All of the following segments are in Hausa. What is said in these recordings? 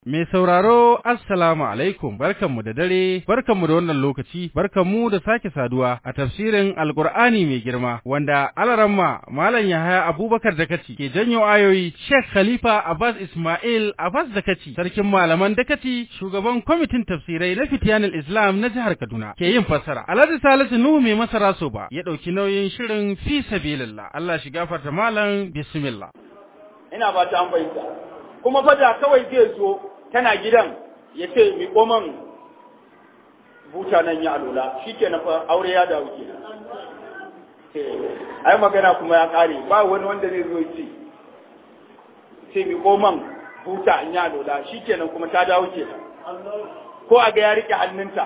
Mai sauraro Assalamu alaikum barkanmu da dare barkanmu da wannan lokaci barkanmu da sake saduwa a tafsirin Alkur'ani mai girma wanda alaramma Malam Yahaya Abubakar Dakaci ke janyo ayoyi Sheikh Khalifa Abbas Ismail Abbas Dakaci sarkin malaman Dakaci shugaban kwamitin tafsirai na Fitiyanul Islam na jihar Kaduna ke yin fassara Alhaji Salisu Nuhu mai masara so ba ya dauki nauyin shirin fi sabilillah Allah shi gafarta malam bismillah ina ba ta an fahimta kuma fada kawai zai zo tana gidan ya ce mi koman buta nan ya alola shi ke fa aure ya dawo ke ai magana kuma ya kare ba wani wanda zai zo ce ce mi koman buta an ya alola shi kenan kuma ta dawo ke ko a ga ya rike hannunta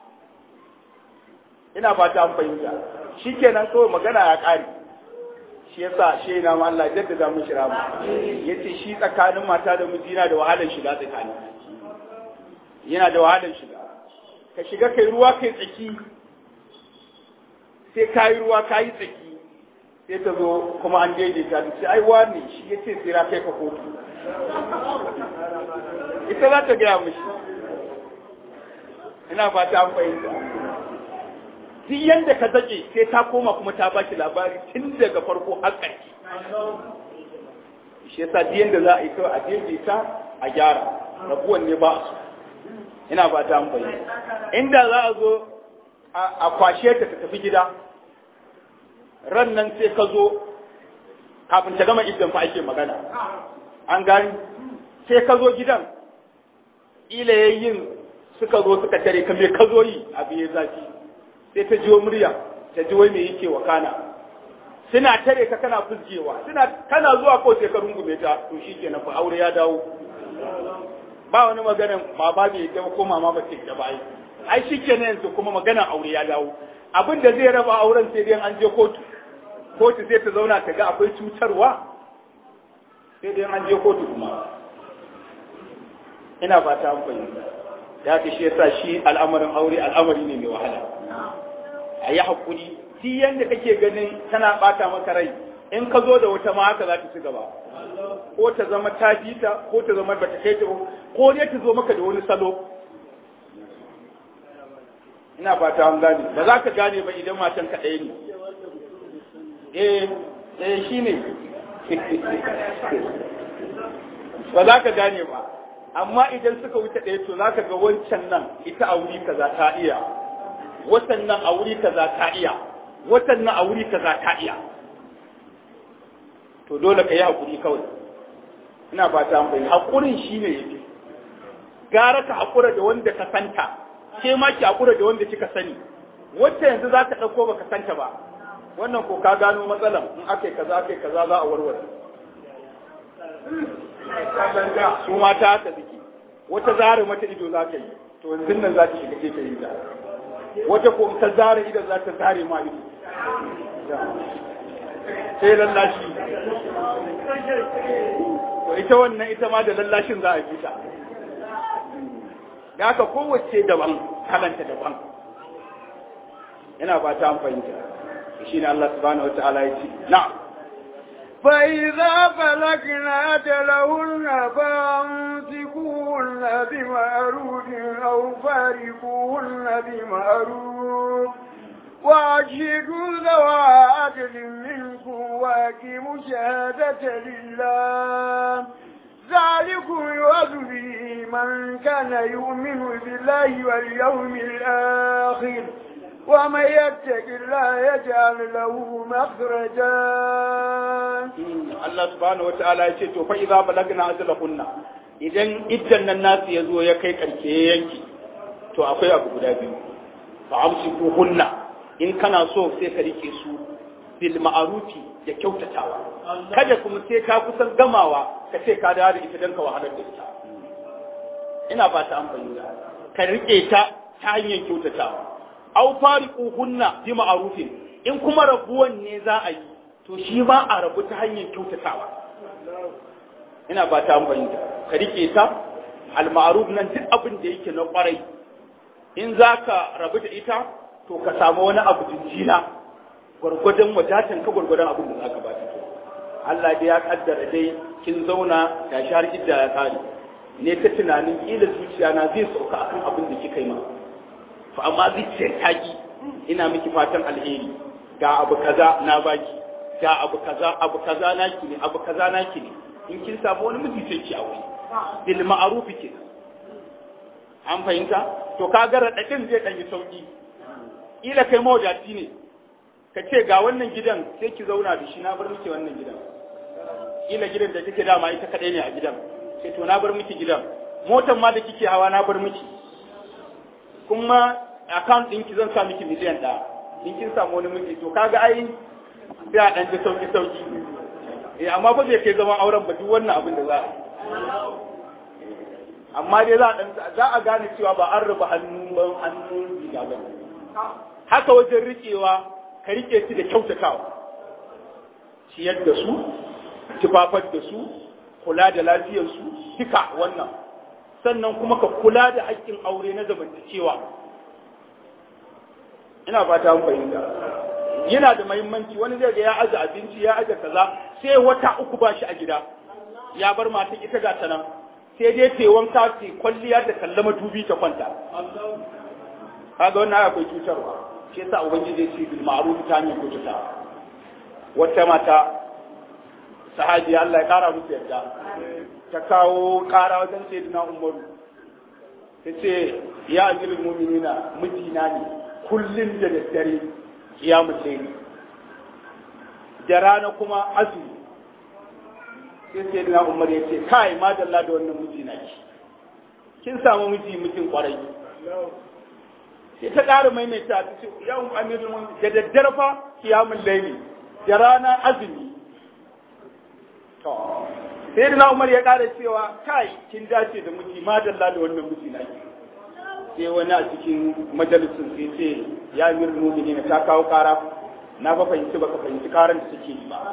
ina fata an fahimta shi kenan kawai magana ya kare shi yasa shi na ma Allah jadda za mu shira mu yace shi tsakanin mata da miji yana da wahalar shiga tsakani yana da wahalar shiga ka shiga kai ruwa kai tsaki sai ka yi ruwa ka yi tsaki sai ta zo kuma an daidaita ta ce ai wani shi yace sai ra kai ka kotu ita za ta gaya mishi ina fata an fahimta duk yanda ka zake sai ta koma kuma ta baki labari tun daga farko har ƙarshe shi yasa duk yanda za a yi kawai a daidaita a gyara rabuwan ne ba su ina ba ta amfani inda za a zo a kwashe ta ta tafi gida ran nan sai ka zo kafin ta gama idan fa ake magana an gani sai ka zo gidan ila yayin suka zo suka tare ka me ka zo yi abu ya zafi sai ta jiwo murya ta ji wai me yake wa kana suna tare ka kana fuskewa suna kana zuwa ko sai ka rungume ta to shikenan fa aure ya dawo ba wani maganan baba bai ta ko mama ba ta ba ai ai shikenan yanzu kuma maganan aure ya dawo abin da zai raba auren sai dai an je kotu kotu sai ta zauna ta ga akwai cutarwa sai dai an je kotu kuma ina fata an fahimta ya fi shi yasa shi al'amarin aure al'amari ne mai wahala a yi haƙuri duk yadda kake ganin tana ɓata maka rai in ka zo da wata ma haka za ta ci gaba ko ta zama ta ta ko ta zama bata kai ta ko dai ta zo maka da wani salo ina fata an gane ba za ka gane ba idan matan ka ɗaya ne eh eh shine ba za ka gane ba amma idan suka wuce ɗaya to za ka ga wancan nan ita a wuri kaza ta iya watan nan a wuri kaza ta iya watan nan a wuri kaza ta iya to dole ka yi hakuri kawai ina fata an bayyana hakurin shine yake gara ka hakura da wanda ka santa ke ma ki hakura da wanda kika sani wacce yanzu za ka ɗauko baka santa ba wannan ko ka gano matsalan in aka kaza aka kaza za a warware su mata haka suke wata zare mata ido za ka yi to yanzu nan za ta shiga ke ka yi ta wata ko ta zare idan za ta zare ma ido sai lallashi to ita wannan ita ma da lallashin za a yi ta da haka kowace daban kalanta daban ina ba ta fahimta shi ne Allah subhanahu wa ta'ala ya ce na'am فإذا بلغنا أجلهن فأمسكوهن بمعروف أو فارقوهن بمعروف وأشهدوا ذوى عدل منكم وأقيموا الشهادة لله ذلكم يوعظ به من كان يؤمن بالله واليوم الآخر ومن يتق الله يجعل له مخرجا Allah subhanahu wataala ya ce to fa idza balagna ajalahunna idan iddan nan nasu ya zo ya kai karke yanki to akwai abu guda biyu fa amsiku hunna in kana so sai ka rike su bil ma'arufi da kyautatawa kada kuma sai ka kusan gamawa ka ce ka dawo da ita dan ka wahalar da ita ina ba ta amfani ka rike ta ta hanyar kyautatawa aw fariqu hunna bi ma'rufin in kuma rabuwan ne za a yi to shi ba a rabu ta hanyar kyautatawa ina ba ta amfani ka rike ta al ma'ruf nan duk abin da yake na kwarai in zaka rabu da ita to ka samu wani abu jinjina gwargwadon wadatan ka gwargwadon abin da zaka ba ta Allah dai ya kaddara dai kin zauna ga shi har idda ya kare ne ta tunanin kila zuciya na zai sauka akan abin da kika yi ma fa amma zuciyar taki ina miki fatan alheri ga abu kaza na baki ga abu kaza abu kaza naki ne abu kaza naki ne in kin samu wani miji sai ki aure bil ma'ruf ke an fahimta to ka ga radadin zai dan yi sauki kila kai mawadaci ne ka ce ga wannan gidan sai ki zauna da shi na bar miki wannan gidan kila gidan da kike dama ita kadai ne a gidan sai to na bar miki gidan motar ma da kike hawa na bar miki kuma account ɗinki zan sa miki miliyan ɗaya in kin samu wani miji to kaga ai sai a ɗan ji sauki sauki eh amma ba zai kai zaman auren ba duk wannan abin da za a yi amma dai za a ɗan za a gane cewa ba an raba hannu ban hannun riga ba haka wajen riƙewa ka riƙe su da kyautatawa ciyar da su tufafar da su kula da lafiyarsu duka wannan sannan kuma ka kula da haƙƙin aure na zamantakewa ina fata mun fahimta yana da muhimmanci wani zai ga ya aje abinci ya aje kaza sai wata uku ba shi a gida ya bar matan ita ga ta nan sai dai ta wanka ta kwalliya da kallama dubi ta kwanta kaga wannan akwai cutarwa shi yasa ubangiji ya ce bil ma'ruf ta hanyar kututa wata mata sahabi Allah ya kara musu yadda ta kawo kara wajen sayyidina Umaru ta ce ya amirul mu'minina mijina ne kullum da daddare kiyamun laili da rana kuma azumi sai sai na umar ya ce kai madalla da wannan miji na ki kin samu miji mijin kwarai sai ta ƙara maimaita ta ce ya um amirul mu'minin da daddare fa kiyamun laili da rana azumi to sai na umar ya ƙara cewa kai kin dace da miji madalla da wannan miji na ki sai wani a cikin majalisun sai ce ya yi mumini na ta kawo kara na ba fahimci ba ka fahimci karan da suke yi ba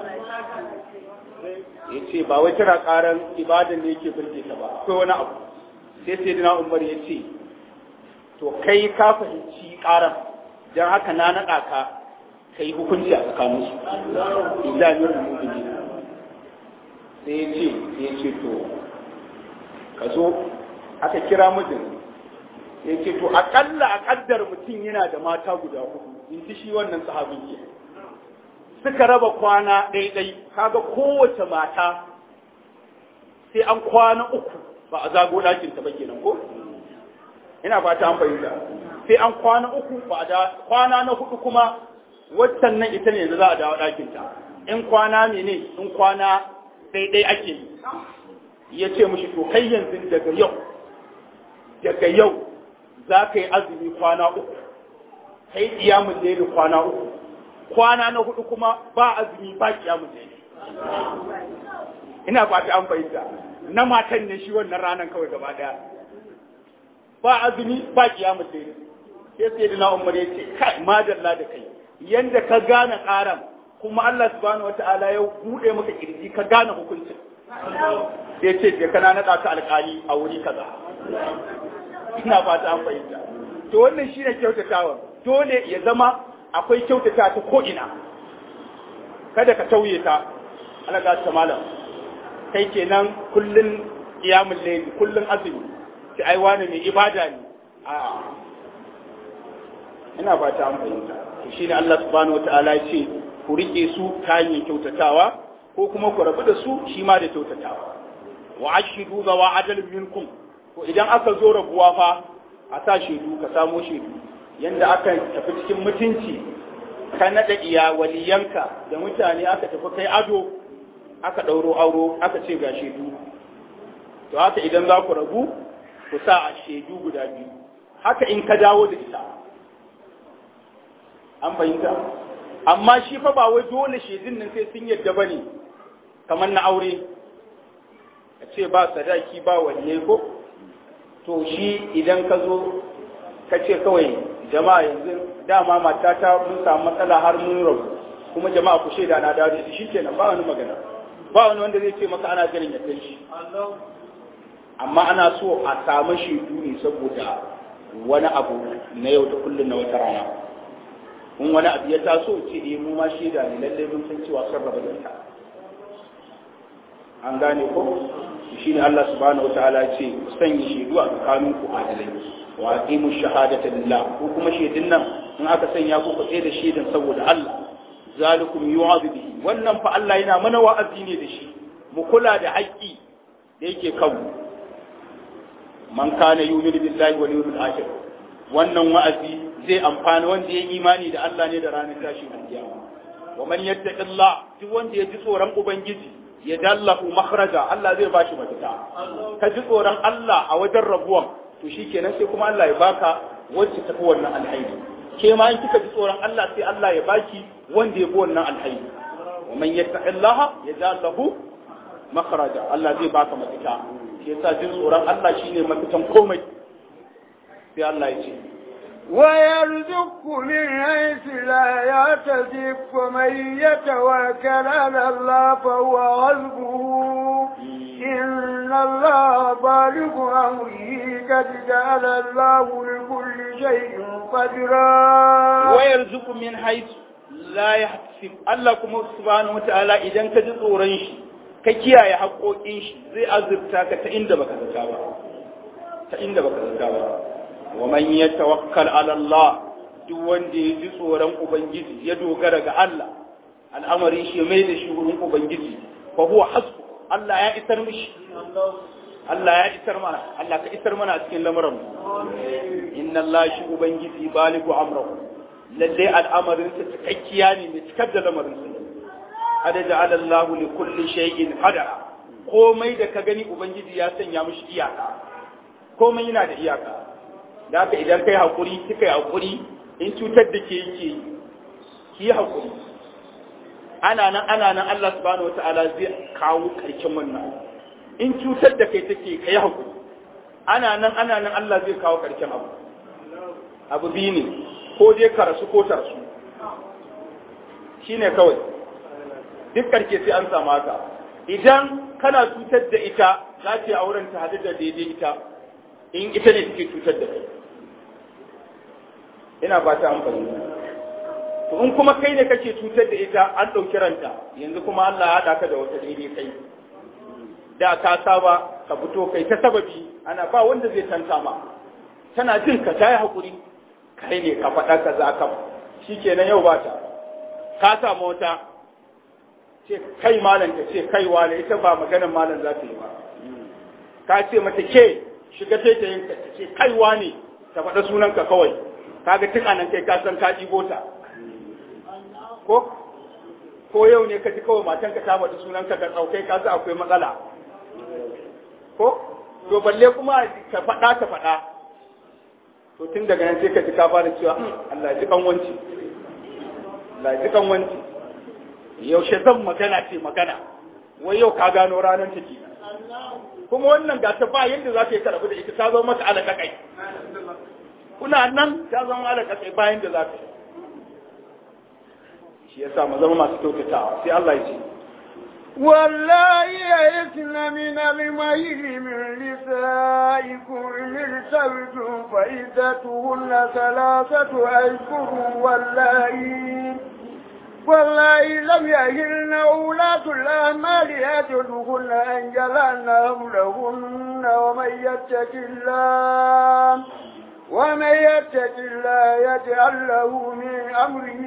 ya ce ba wai tana karan ibadan da yake birge ta ba akwai wani abu sai sai dina umar ya ce to kai ka fahimci karan don haka na naɗa ka ka yi hukunci a tsakanin su idanun mumini sai ya ce sai ya ce to ka zo aka kira mijin ya ce to akalla a kaddar mutum yana da mata guda hudu in ji shi wannan sahabin ke suka raba kwana ɗaiɗai kaga kowace mata sai an kwana uku ba a zago ɗakin ta ba kenan ko ina fata an fahimta sai an kwana uku ba a da kwana na hudu kuma waccan nan ita ne yanzu za a dawo ɗakin ta in kwana mene in kwana ɗaiɗai ake yi ya ce mushi to kai yanzu daga yau daga yau za ka yi azumi kwana uku ka yi ƙiyamun laili kwana uku kwana na hudu kuma ba azumi ba ƙiyamun laili ina ba ta an fahimta na matan ne shi wannan ranar kawai gaba daya ba azumi ba ƙiyamun laili sai sai da na umar ya ce kai madalla da kai yanda ka gane ƙaran kuma Allah subhanahu wata'ala ya buɗe maka kirji ka gane hukuncin sai ce je kana naɗa ka alƙali a wuri kaza ina fata an fahimta to wannan shine kyautatawa dole ya zama akwai kyautata ta ko ina kada ka tauye ta alaga ta malam kai kenan kullun qiyamul layl kullun azumi sai ai wani mai ibada ne a ina fata an fahimta to shine Allah subhanahu wataala ya ce ku rike su ta hanyar kyautatawa ko kuma ku rabu da su shi ma da kyautatawa wa ashidu zawa adalin minkum to idan aka zo rabuwa fa a sa shaidu ka samo shaidu yanda aka tafi cikin mutunci ka naɗa iya waliyanka da mutane aka tafi kai ado aka ɗauro auro aka ce ga shaidu to haka idan za ku rabu ku sa a shaidu guda biyu haka in ka dawo da ita an fahimta amma shi fa ba wai dole shaidun nan sai sun yadda ba ne kamar na aure a ce ba sadaki ba waliyai ko to shi idan ka zo ka ce kawai jama'a yanzu dama matata mun samu matsala har mun rabu kuma jama'a ku shaida na dawo da shi kenan ba wani magana ba wani wanda zai ce maka ana jiran ya kai shi amma ana so a samu shaidu ne saboda wani abu na yau da kullum na wata rana in wani abu ya taso ce eh mu ma shaida ne lallai mun san cewa sun raba da ta an gane ko shine Allah subhanahu wataala ya ce ku sanya shaidu a tsakanin ku adalai wa aqimu shahadata lillah ko kuma shaidun nan in aka sanya ku ku da shaidan saboda Allah zalikum yu'adhu bihi wannan fa Allah yana mana wa'azi ne da shi mu kula da haƙƙi da yake kanmu man kana yu'minu billahi wal yawmil akhir wannan wa'azi zai amfani wanda ya imani da Allah ne da ranar tashin kiyama wa man yattaqillah duk wanda ya ji tsoron ubangiji ya dallahu makhraja Allah zai bashi mafita ka ji tsoron Allah a wajen rabuwan to shikenan sai kuma Allah ya baka wacce tafi wannan alhaidi ke ma in kika ji tsoron Allah sai Allah ya baki wanda ya bi wannan alhaidi wa man yattaqillaha yaj'al lahu makhraja Allah zai baka mafita shi yasa jin tsoron Allah shine mafitan komai sai Allah ya ce ويرزق من حيث لا يحتسب ومن يتوكل على الله فهو حسبه إن الله بالغ أمره قد جعل الله لكل شيء قدرا ويرزق من حيث لا يحتسب الله كما سبحانه وتعالى إذا كجد أورنش كيكيا يحقوقين shi zai azurta ka ta inda baka zata ba ta inda baka zata ba wa man yatawakkal ala Allah duk wanda ya ji tsoron ubangiji ya dogara ga Allah al'amarin shi mai da shi wurin ubangiji fa huwa hasbu Allah ya isar mishi Allah ya isar mana Allah ka isar mana a cikin lamuran inna Allah shi ubangiji baligu amrahu lalle al'amarin sa cikakkiya ne mai cikar da lamarin sa hada ja'ala Allah li kulli shay'in qadara komai da ka gani ubangiji ya sanya mishi iyaka komai yana da iyaka da haka idan kai hakuri kika yi hakuri in cutar da ke yake ki hakuri ana nan ana nan Allah subhanahu wataala zai kawo karshen wannan in cutar da kai take kai hakuri ana nan ana nan Allah zai kawo karshen abu abu biyu ne ko dai ka rasu ko ta rasu shine kawai duk karke sai an samu haka idan kana cutar da ita za ta yi auren ta hadu da daidai ita in ita ne take cutar da kai ina ba ta amfani to in kuma kai ne kake cutar da ita an ɗauki ranta yanzu kuma Allah ya haɗa ka da wata daidai kai da ka saba ka fito kai ta sababi ana ba wanda zai tanta ma tana jin ka ta yi haƙuri kai ne ka faɗa ka za ka shi kenan yau ba ta ka samu wata ce kai malam ta ce kai wale ita ba maganar malam za ta yi ba ka ce mata ke shiga ta yin ka ce kai wane ta faɗa sunanka kawai kaga tun anan kai ka san ka ɗibo ta ko ko yau ne ka ji kawai matanka ta faɗi sunanka ka tsaukai ka sa akwai matsala ko to balle kuma ka faɗa ka faɗa to tun daga nan sai ka ji ka fara cewa Allah ji kan wanci Allah ji kan wanci yaushe zan magana ce magana wai yau ka gano ranar take kuma wannan ga ta ba yadda za ka yi karabu da ita ta zo maka alaƙa kai kuna nan ta zama alaƙa kai bayan da za ka yi shi ya sa mu zama masu kyautatawa sai Allah ya ce والله يئسن من المهيل من نسائكم إن ارتبتم فعدتهن ثلاثة أشهر والله والله لم يهلن أولاة الأعمال يجدهن أن جلن أمرهن ومن يتق الله ومن يتق الله يجعل له من أمره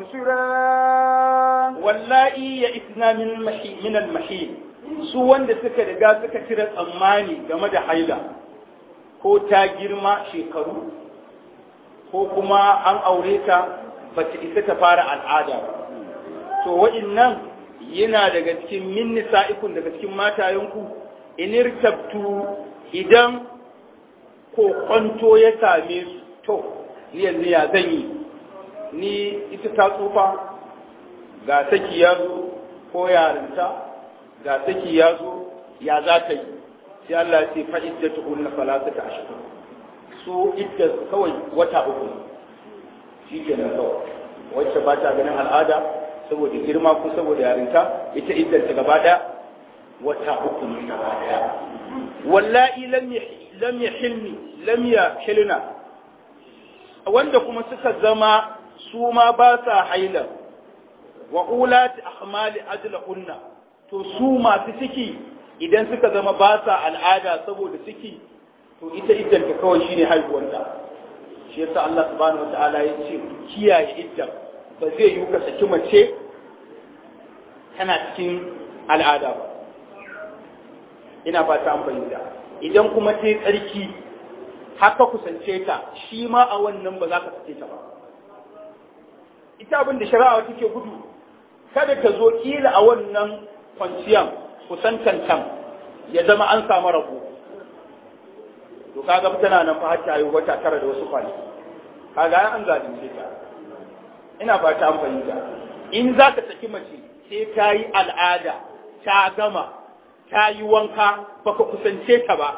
يسرا wallahi ya isna min mahi min al-mahil su wanda suka riga suka cire tsammani game da haila ko ta girma shekaru ko kuma an aure ta bata isa ta fara al'ada ba to wa'innan yana daga cikin min nisa'ikun daga cikin matayenku inirtabtu idan ko kwanto ya same su to ni yanzu ya zan yi ni ita ta tsufa ga saki ya zo ko yarinta ga saki ya zo ya za ta yi sai Allah ce fa iddatu hunna salasata ashhur su idda kawai wata uku shi ke nan kawai wacce ba ta ganin al'ada saboda girma ko saboda yarinta ita iddar ta gaba daya wata uku ne gaba daya wallahi lam lam yahilni lam yahilna wanda kuma suka zama su ma ba sa haila wa ulati ahmali ajlahunna to su masu ciki idan suka zama ba sa al'ada saboda ciki to ita iddanta kawai shine haihuwarta shi yasa Allah subhanahu wataala ya ce kiyaye iddan ba zai yi ka saki mace tana cikin al'ada ba ina fata an fahimta idan kuma ta yi tsarki haka kusance ta shi ma a wannan ba za ka sake ta ba ita abin da shari'a take gudu kada ta zo kila a wannan kwanciyan kusantantan ya zama an samu rabo to kaga tana nan fa har ta yi wata tara da wasu kwanaki kaga an zalunce ta ina fata an fahimta in za ka saki mace sai ta yi al'ada ta gama ta yi wanka baka kusance ta ba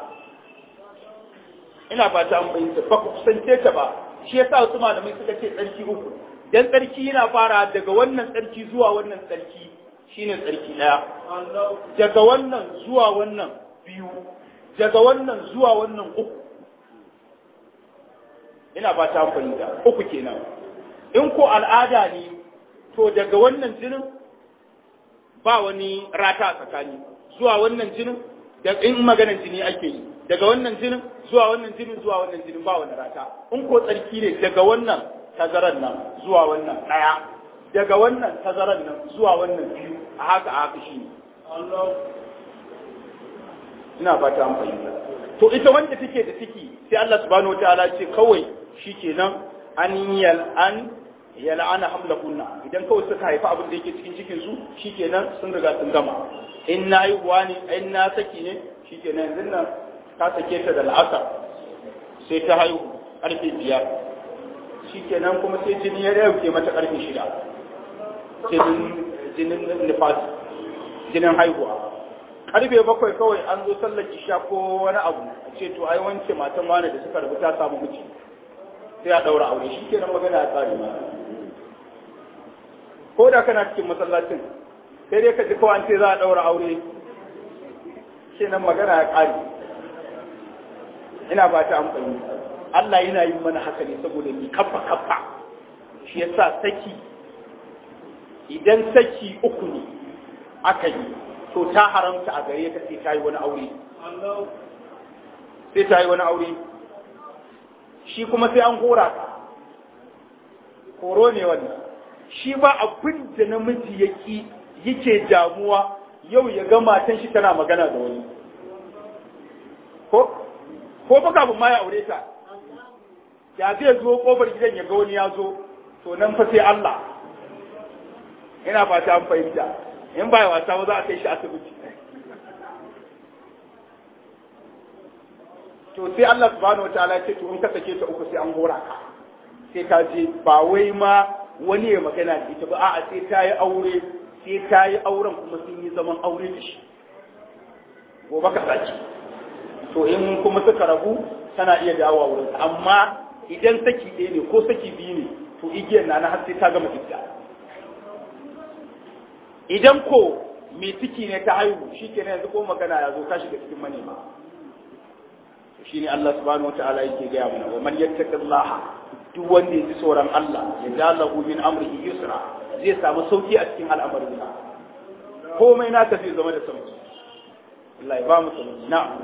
ina fata an fahimta baka kusance ta ba shi yasa wasu malamai suka ce tsarki uku dan tsarki yana fara daga wannan tsarki zuwa wannan tsarki shine tsarki daya daga wannan zuwa wannan biyu daga wannan zuwa wannan uku ina fata an fahimta uku kenan in ko al'ada ne to daga wannan jinin ba wani rata a tsakani zuwa wannan jinin da in maganar jini ake yi daga wannan jinin zuwa wannan jinin zuwa wannan jinin ba wani rata in ko tsarki ne daga wannan tazaran nan zuwa wannan daya daga wannan tazaran nan zuwa wannan biyu a haka a haka shi ina fata an fahimta to ita wanda take da ciki sai Allah subhanahu wataala ce kawai shikenan an yal an yal'ana hamlakunna idan kawai suka haifa abin da yake cikin cikin su shikenan sun riga sun gama in na yi uwa ne in na saki ne shikenan yanzu nan ka sake ta da al'asar sai ta haihu karfe biyar shikenan kuma sai jini ya dauke mata karfe shida jinin jinin nifas jinin haihuwa karfe bakwai kawai an zo sallar isha ko wani abu a ce to ai wance matan wani da suka rubuta samu miji sai a daura aure shikenan magana ya tsari ma ko da kana cikin masallacin sai dai ka ji kawai an ce za a ɗaura aure shi nan magana ya ƙari ina ba ta amfani Allah yana yin mana haka ne saboda ni kafa kafa shi yasa saki idan saki uku ne aka yi to ta haramta a gare ka sai ta yi wani aure sai ta yi wani aure shi kuma sai an hora ka horo ne wannan shi ba abin da namiji yake yake damuwa yau ya ga matan shi tana magana da wani ko ko ba kafin ma ya aure ta ya zai zo kofar gidan ya ga wani ya zo to nan fa sai Allah ina fata an fahimta in ba wasa ba za a kai shi asibiti to sai Allah subhanahu wataala ya ce to in ka sake ta uku sai an hora ka sai ka je ba wai ma wani ya magana da ita ba a'a sai ta yi aure sai ta yi auren kuma sun yi zaman aure da shi gobe ka saki to in kuma suka rabu tana iya dawowa wurin amma idan saki ɗaya ne ko saki biyu ne to igiyar na na har sai ta gama idda idan ko mai ciki ne ta haihu shi ke yanzu ko magana ya zo ka shiga cikin manema shi ne Allah subhanahu wa ta'ala yake gaya mana wa man yattaqillaha duk wanda ya ji tsoron Allah ya jalahu min amrihi yusra zai samu sauki a cikin al'amarin sa komai naka zai zama da sauki Allah ya ba mu sauki na'am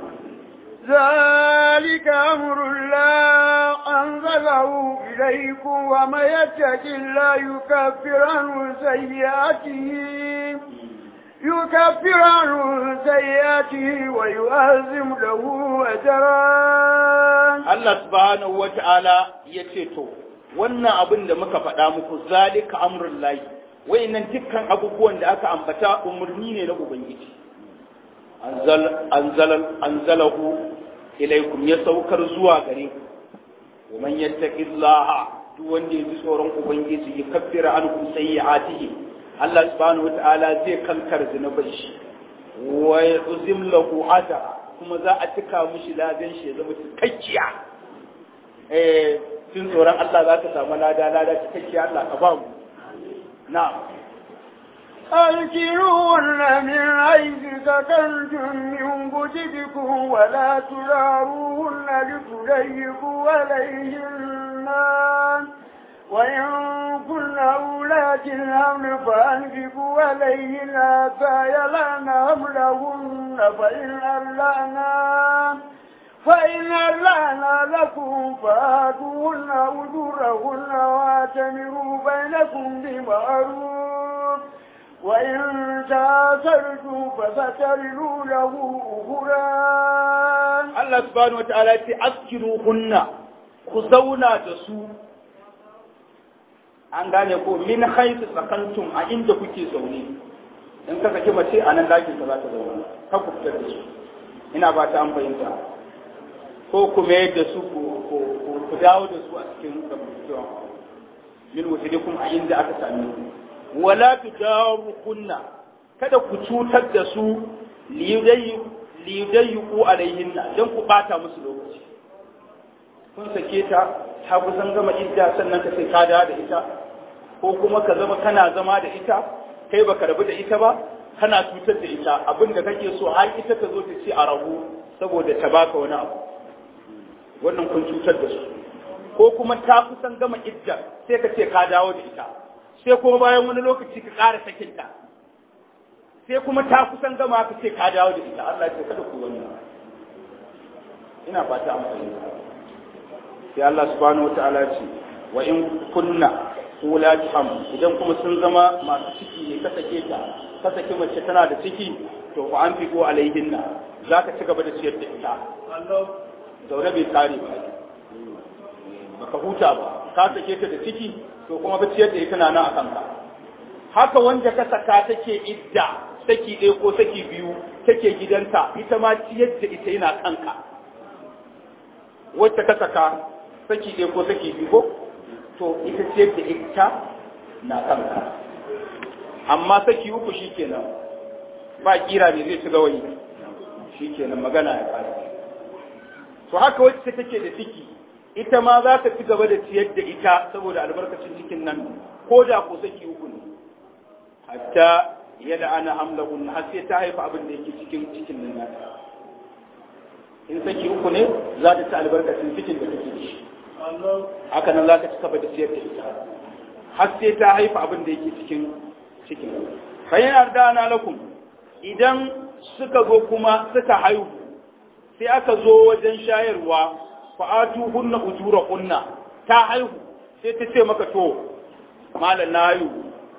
ذلك أمر الله أنزله إليكم وما يتق الله يكفر عنه سيئاته يكفر عنه سيئاته ويؤذم له أجرا Allah subhanahu wa ta'ala ya ce to, wannan abin da muka faɗa muku zalika amrun layi, wayannan dukkan abubuwan da aka ambata umarni ne na Ubangiji. Anzalahu ilaikum ya saukar zuwa gare ku, wa man yattaqillaha duk wanda ya ji tsoron Ubangiji ya kaffira ankum sayyi'atihi Allah subhanahu wa ta'ala zai kankar zunubai shi wa yuzim lahu ajra kuma za a cika mishi ladan shi ya zama cikakkiya eh tun tsoron Allah za ka samu lada lada cikakkiya Allah ka ba mu na'am أرجعون من حيث سكنتم من وجدكم ولا تداروهن لتضيقوا عليهن وإن كن أولاة الحمل فأنفقوا عليهن حتى يلان حملهن فإن ألعنا فإن ألعنا لكم فآتوهن أجورهن واعتمروا بينكم بمعروف وإن تآثرتم فسترلوا له أخرى Allah subhanahu wa ta'ala ce askiru hunna ku zauna da su an gane ko min haisu sakantum a inda kuke zaune in ka saki mace a nan dakin ka za ta zauna ka ku fitar da su ina ba ta an fahimta ko ku mayar da su ku dawo da su a cikin zamantakewa min wujudikum a inda aka same ku wala tudaru kunna kada ku cutar da su liyudayyiku alaihinna don ku bata musu lokaci kun sake ta ta kusan gama idda sannan ka sai ka dawo da ita ko kuma ka zama kana zama da ita kai baka rabu da ita ba kana cutar da ita abin da kake so har ita ta zo ta ce a rabu saboda ta baka wani abu wannan kun cutar da su ko kuma ta kusan gama idda sai ka ce ka dawo da ita sai kuma bayan wani lokaci ka ƙara sakinta sai kuma ta kusan gama ka ce ka dawo da ita Allah ce kada ku wannan ina fata an fahimta sai Allah subhanahu wataala ce wa in kunna ulati ham idan kuma sun zama masu ciki ne ka sake ta ka sake mace tana da ciki to fa an figo alaihinna zaka ci gaba da ciyar da ita zaune bai kare ba baka huta ba ka sake ta da ciki to kuma ba ciyar da ita na nan a kanka haka wanda ka saka take idda saki ɗaya ko saki biyu take gidanta ita ma ciyar da ita yana kanka wacce ka saka saki ɗaya ko saki biyu ko to ita ciyar da ita na kanka amma saki uku shikenan ba kira ne zai ci gawayi shikenan magana ya kare to haka wacce take da ciki ita ma za ka ci gaba da ciyar da ita saboda albarkacin cikin nan ko da ko saki uku ne hatta yada ana hamlahun har sai ta haifa abin da yake cikin cikin nan nata in saki uku ne za ta ci albarkacin cikin da take da shi haka nan za ka ci gaba da ciyar da ita har sai ta haifa abin da yake cikin cikin fayin ardana lakum idan suka zo kuma suka haihu sai aka zo wajen shayarwa fa'atu hunna ujura kunna ta haihu sai ta ce maka to malam na haihu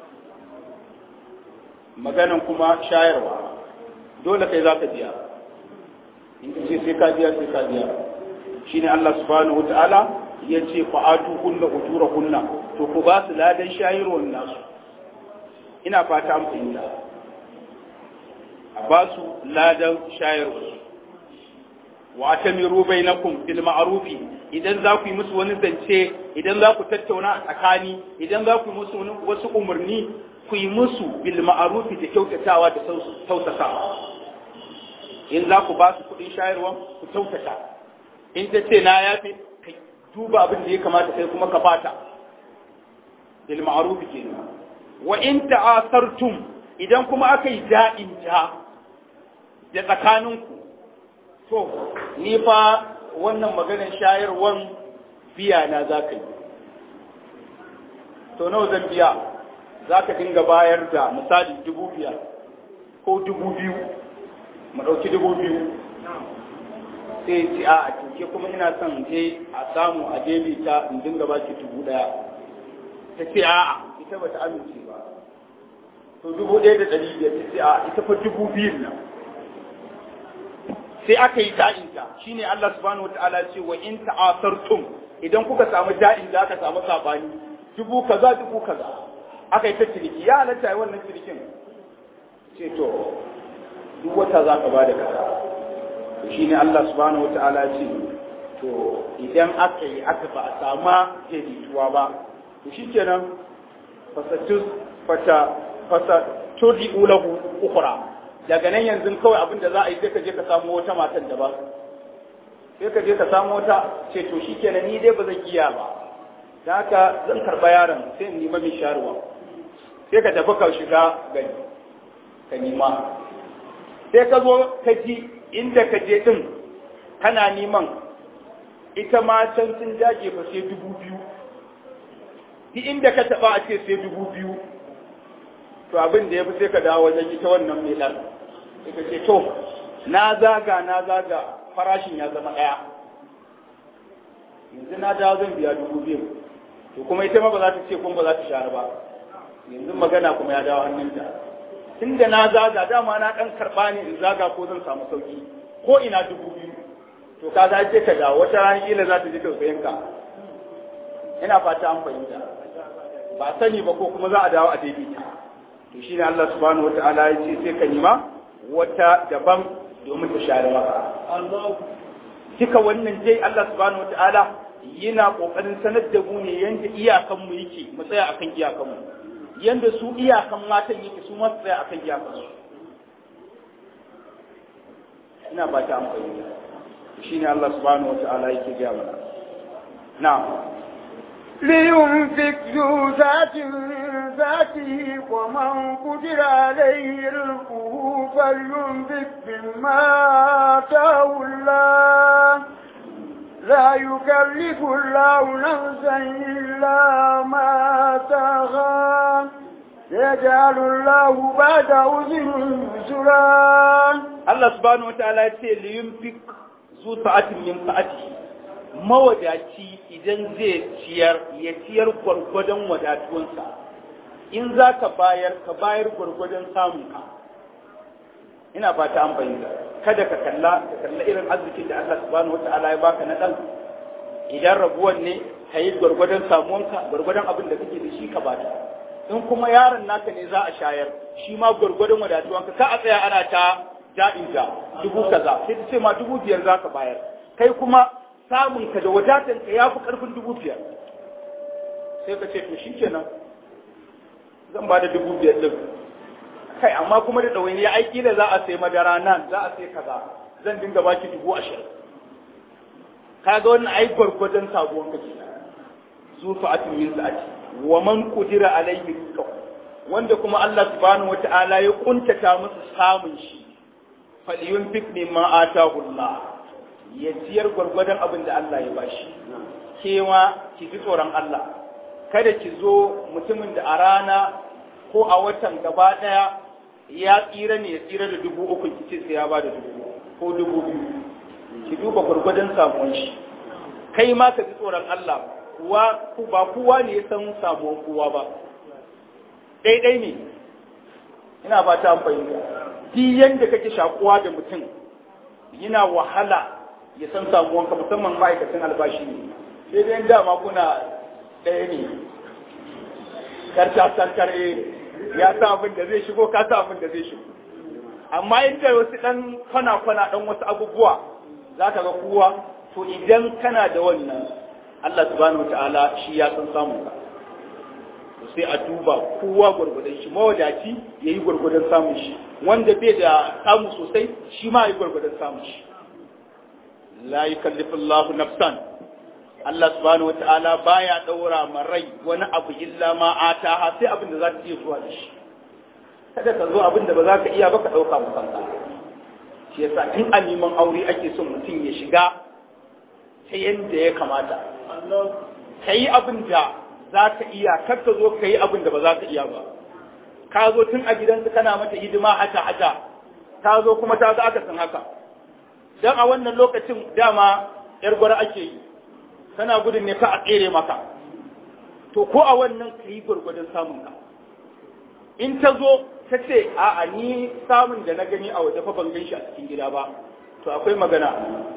maganan kuma shayarwa dole kai za ka biya in ka ce sai ka biya sai ka biya shine Allah subhanahu wata'ala ya ce fa'atu hunna ujura kunna to ku ba su ladan shayarwar nasu ina fata an fahimta a ba su ladan shayarwar wa atamiru bainakum bil ma'rufi idan za ku yi musu wani zance idan za ku tattauna a tsakani idan za ku yi musu wasu umarni ku yi musu bil ma'rufi da kyautatawa da tausasawa in za ku ba su kuɗin shayarwa ku kyautata in ta ce na yafi ka duba abin da ya kamata sai kuma ka fata bil ma'rufi kenan wa in ta'asartum idan kuma aka yi da'in ja da tsakaninku to ni fa wannan maganar shayarwan biya na za ka yi to nawa zan biya za ka dinga bayar da misali dubu biyar ko dubu biyu mu ɗauki dubu biyu sai ce a a tuke kuma ina son je a samu a jebi ta in dinga ba ki dubu ɗaya ta ce a a ita ba ta amince ba to dubu ɗaya da ɗari biyar ta ce a ita fa dubu biyun nan sai aka yi da'inta shine Allah subhanahu wataala ce wa in ta'asartum idan kuka samu da'in da aka samu sabani dubu kaza dubu kaza aka yi ta ciniki ya halatta yi wannan cinikin ce to duk wata za ka ba da kaza to shine Allah subhanahu wataala ce to idan aka yi aka ba a sama daidaituwa ba to shikenan fasatus fata fasa turdi'u lahu ukhra daga nan yanzu kawai abin da za a yi sai ka je ka samu wata matan da ba sai ka je ka samu wata ce to shi kenan ni dai ba zan iya ba da haka zan karɓa yaron sai in nima mai sharuwa sai ka tafi ka shiga gani ka nima sai ka zo ka ji inda ka je din kana neman ita ma can sun jaje fa sai dubu biyu duk inda ka taɓa a ce sai dubu biyu to abin da ya fi sai ka dawo wajen ita wannan mai ɗan sai ka ce to na zaga na zaga farashin ya zama ɗaya yanzu na dawo zan biya dubu biyu to kuma ita ma ba za ta ce kuma ba za ta share ba yanzu magana kuma ya dawo hannunta tunda na zaga dama na ɗan karɓa ne in zaga ko zan samu sauki ko ina dubu biyu to ka za ce ka dawo wata rana kila za ta ji tausayin ka ina fata an fahimta ba sani ba ko kuma za a dawo a daidaita to shine Allah subhanahu wata'ala ya ce sai ka nima wata daban domin ta share maka duka wannan dai Allah subhanahu wata'ala yana kokarin sanar da mu ne yanda iyakan mu yake mu tsaya akan iyakan mu yanda su iyakan matan yake su ma su tsaya akan iyakan su ina ba ta amfani shine Allah subhanahu wata'ala yake gaya mana na'am لينفق ذو ذات من ذاته ومن قدر عليه رزقه فلينفق مما آتاه الله لا يكلف الله نفسا إلا ما آتاها يجعل الله بعد عذر يسرا Allah subhanahu wata'ala ya ce liyunfik zu sa'atin min sa'atihi mawadaci idan zai ciyar ya ciyar gwargwadon wadatuwansa in za ka bayar ka bayar gwargwadon samunka ina fata an bayyana kada ka kalla ka kalla irin arzikin da Allah subhanahu wata'ala ya baka na dan idan rabuwan ne ka yi gwargwadon samuwanka gwargwadon abin da kake da shi ka bata in kuma yaron naka ne za a shayar shi ma gwargwadon wadatuwanka ka a tsaya ana ta ja'in ja dubu kaza sai ta ce ma dubu biyar za ka bayar kai kuma samun ka da wadatan ka ya fi karfin dubu biyar sai ka ce to shi kenan zan ba da dubu biyar din kai amma kuma da ɗawaini ya aiki da za a sai madara nan za a sai kaza zan dinga baki dubu ashirin kaga wannan ai gwargwadon sabuwan ka ke zufa atin min sa'ati wa man qudira alayhi rizqahu wanda kuma Allah subhanahu wata'ala ya kuntata musu samun shi falyunfik mimma atahu Allah ya ciyar gwargwadon abin da Allah ya bashi kewa ki ji tsoron Allah kada ki zo mutumin da a rana ko a watan gaba daya ya tsira ne ya tsira da dubu uku ki ce sai ya ba da dubu ko dubu biyu ki duba gwargwadon samuwan shi kai ma ka ji tsoron Allah kuwa ku ba kowa ne ya san samuwan kowa ba daidai ne ina ba ta fahimta duk yanda kake shakuwa da mutum yana wahala ya san samuwanka musamman ma'aikacin albashi ne sai dai dama kuna ɗaya ne karta sarkar ya sa abin da zai shigo ka sa abin da zai shigo amma inda wasu ɗan kwana-kwana ɗan wasu abubuwa za ka ga kowa to idan kana da wannan Allah subhanahu ta'ala shi ya san samun ka sai a duba kowa gwargwadon shi mawadaci ya yi gwargwadon samun shi wanda bai da samu sosai shi ma ya yi gwargwadon samun shi la yukallifu Allahu nafsan Allah subhanahu wata'ala baya daura ma rai wani abu illa ma ataha sai abin da za ta iya zuwa da shi kada ka zo abin da ba za ka iya ba ka dauka mu kanka shi yasa tun a neman aure ake son mutum ya shiga ta yanda ya kamata ka yi abin da za ka iya kar ka zo ka yi abin da ba za ka iya ba ka zo tun a gidansa kana mata hidima hata hata ta zo kuma ta ga aka san haka dan a wannan lokacin dama yar gwara ake yi kana gudun ne ka a tsere maka to ko a wannan ka yi gwargwadon samun ka in ta zo ta ce a'a ni samun da na gani a waje fa ban gan shi a cikin gida ba to akwai magana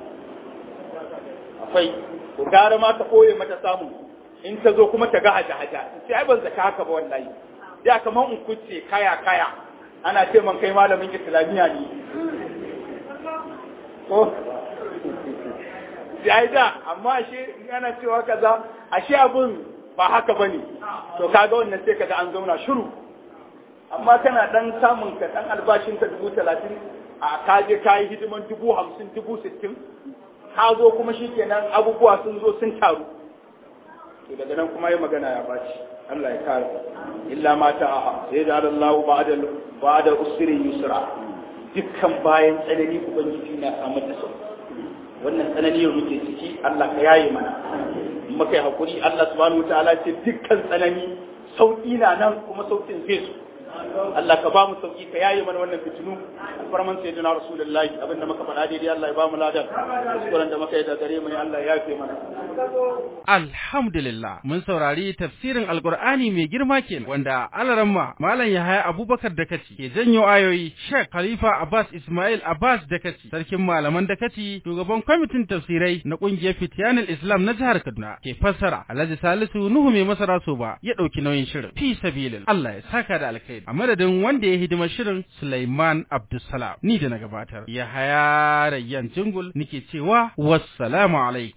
akwai ko gara ma ta koye mata samun in ta zo kuma ta ga haja haja sai ai ban zaka haka ba wallahi da kaman in kuce kaya kaya ana ce man kai malamin islamiya ne ko ya da amma ashe ana cewa kaza ashe abun ba haka bane to kaga wannan sai kaga an zauna shiru amma kana dan samun ka dan albashin ka dubu talatin a kaje kayi hidiman dubu hamsin dubu sittin ka zo kuma shikenan abubuwa sun zo sun taru to daga nan kuma yi magana ya baci Allah ya kare illa ma ta sai da Allah ba'da ba'da usri yusra dukkan bayan tsanani ubangiji na samu da sauki wannan tsanani yau muke ciki Allah ka yaye mana muka yi hakuri Allah subhanahu wataala ce dukkan tsanani sauki na nan kuma saukin zai zo Allah ka ba mu sauki ka yaye mana wannan fitinu alfarman sayyidina rasulullahi abinda muka faɗa daidai Allah ya ba mu ladan kuskuren da muka yi da gare mu ne Allah ya yafe mana Alhamdulillah mun saurari tafsirin Alkur'ani mai girma kenan wanda Alaramma Malam Yahaya Abubakar Dakaci ke janyo ayoyi Sheikh Khalifa Abbas Ismail Abbas Dakaci sarkin malaman Dakaci shugaban kwamitin tafsirai na kungiyar Fitiyanul Islam na jihar Kaduna ke fassara Alhaji Salisu Nuhu mai masara so ba ya dauki nauyin shirin fi sabilin Allah ya saka da alkhairi a madadin wanda ya hidima shirin Sulaiman Abdulsalam ni da na gabatar Yahaya Rayyan Jingul nike cewa wassalamu alaikum